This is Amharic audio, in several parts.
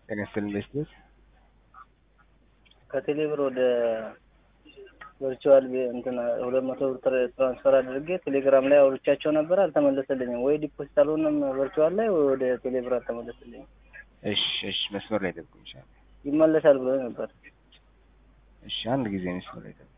ጤና ይስጥልኝ በስቤት ከቴሌብር ወደ ቨርቹዋል እንትን ሁለት መቶ ብር ትራንስፈር አድርጌ ቴሌግራም ላይ አውርቻቸው ነበር፣ አልተመለሰልኝም። ወይ ዲፖዚት አልሆነም ቨርቹዋል ላይ ወይ ወደ ቴሌብር አልተመለሰልኝም። እሺ እሺ መስመር ላይ ጠብቁኝ ይችላል ይመለሳል ብሎ ነበር። እሺ አንድ ጊዜ መስመር ላይ ጠብቁኝ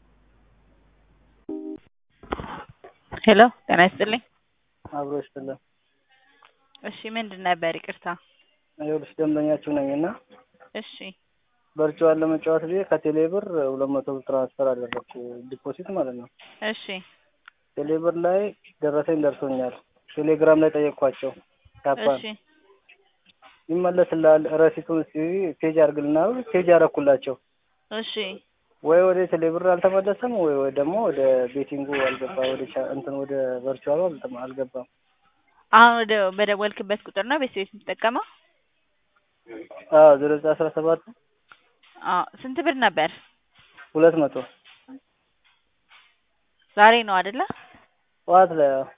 ሄሎ ጤና ይስጥልኝ አብሮ ይስጥልን። እሺ ምንድን ነበር ይቅርታ ይኸውልሽ ደንበኛችሁ ነኝ እና እሺ ቨርቹዋል ለመጫወት ብዬ ከቴሌብር ሁለት መቶ ብር ትራንስፈር አደረግኩ ዲፖዚት ማለት ነው። እሺ ቴሌብር ላይ ደረሰኝ ደርሶኛል። ቴሌግራም ላይ ጠየቅኳቸው ካፓን እሺ ይመለስልሃል ረሲቱን እስኪ ፔጅ አድርግልና ፔጅ አደረኩላቸው። እሺ ወይ ወደ ቴሌብር አልተመለሰም ወይ ወይ ደግሞ ወደ ቤቲንጉ አልገባ ወደ ቻ- እንትን ወደ ቨርቹዋሉ አልተመ- አልገባም። አሁን ወደ በደወልክበት ቁጥር ነው ቤት ቤት የምትጠቀመው? አዎ ዜሮ ዘጠኝ አስራ ሰባት አዎ ስንት ብር ነበር? ሁለት መቶ ዛሬ ነው አይደለ? ጠዋት ላይ አዎ።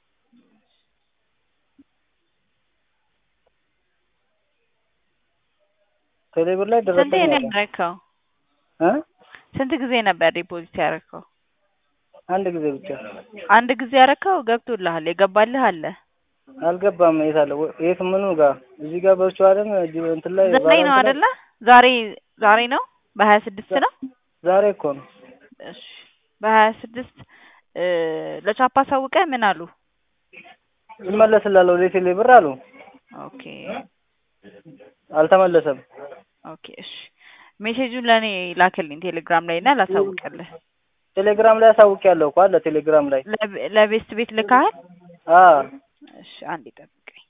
ቴሌብር ላይ ስንት ደረሰኝ ነው አለ ያደረግከው? እ ስንት ጊዜ ነበር ዲፖዚት ያደረግከው? አንድ ጊዜ ብቻ አንድ ጊዜ ያደረግከው ገብቶልሃል? የገባልህ አለ? አልገባም። የት አለ ወ- የት ምኑ ጋር እዚህ ጋር ቨርቹዋልም እጅ እንትን ላይ ዛሬ ነው ባላንስ ላይ- አይደለ? ዛሬ ዛሬ ነው በሀያ ስድስት ነው። ዛሬ እኮ ነው። እሺ በሀያ ስድስት ለቻፓ አሳውቀህ ምን አሉ? ይመለስልሃል ወደ ቴሌብር አሉ። ኦኬ አልተመለሰም። ኦኬ እሺ ሜሴጁን ለእኔ ላክልኝ ቴሌግራም ላይ እና ላሳውቅልህ። ቴሌግራም ላይ አሳውቂያለሁ እኮ አለ ቴሌግራም ላይ ለብ- ለቤስት ቤት ልካሃል? አ እሺ አንዴ ጠብቀኝ።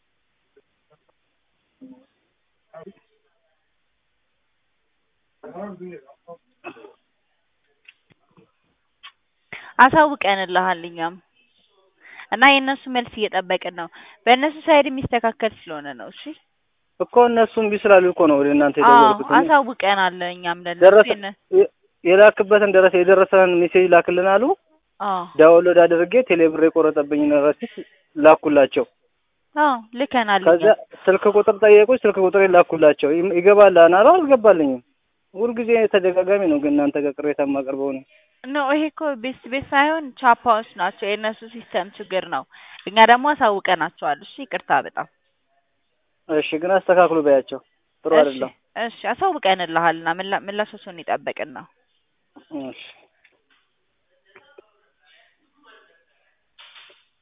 አሳውቀንልሃል እኛም እና የእነሱ መልስ እየጠበቅን ነው። በእነሱ ሳይድ የሚስተካከል ስለሆነ ነው። እሺ እኮ እነሱ እምቢ ስላሉ እኮ ነው ወደ እናንተ አዎ የደወልኩት። እኔ አሳውቀናል እኛም ለእነሱ ደረሰ የነ- የ- የላክበትን ደረሰ የደረሰን ሜሴጅ ላክልን አሉ። አዎ ዳውንሎድ አድርጌ ቴሌብር የቆረጠብኝን ረሲት ላኩላቸው። አዎ ልከናል ከዚያ እኛም ስልክ ቁጥር ጠየቁኝ። ስልክ ቁጥር ላኩላቸው። ይም- ይገባልሃል አሉ። አልገባልኝም። ሁልጊዜ ተደጋጋሚ ነው ግን እናንተ ጋር ቅሬታ የማቀርበው ነው። ኖ ይሄ እኮ ቤስት ቤት ሳይሆን ቻፓዎች ናቸው። የእነሱ ሲስተም ችግር ነው። እኛ ደግሞ አሳውቀናቸዋል። እሺ ይቅርታ በጣም እሺ ግን አስተካክሉ በያቸው። ጥሩ እሺ አይደለም። እሺ አሳውቀንልሃልና ምላሻቸውን ይጠበቅን ነው። እሺ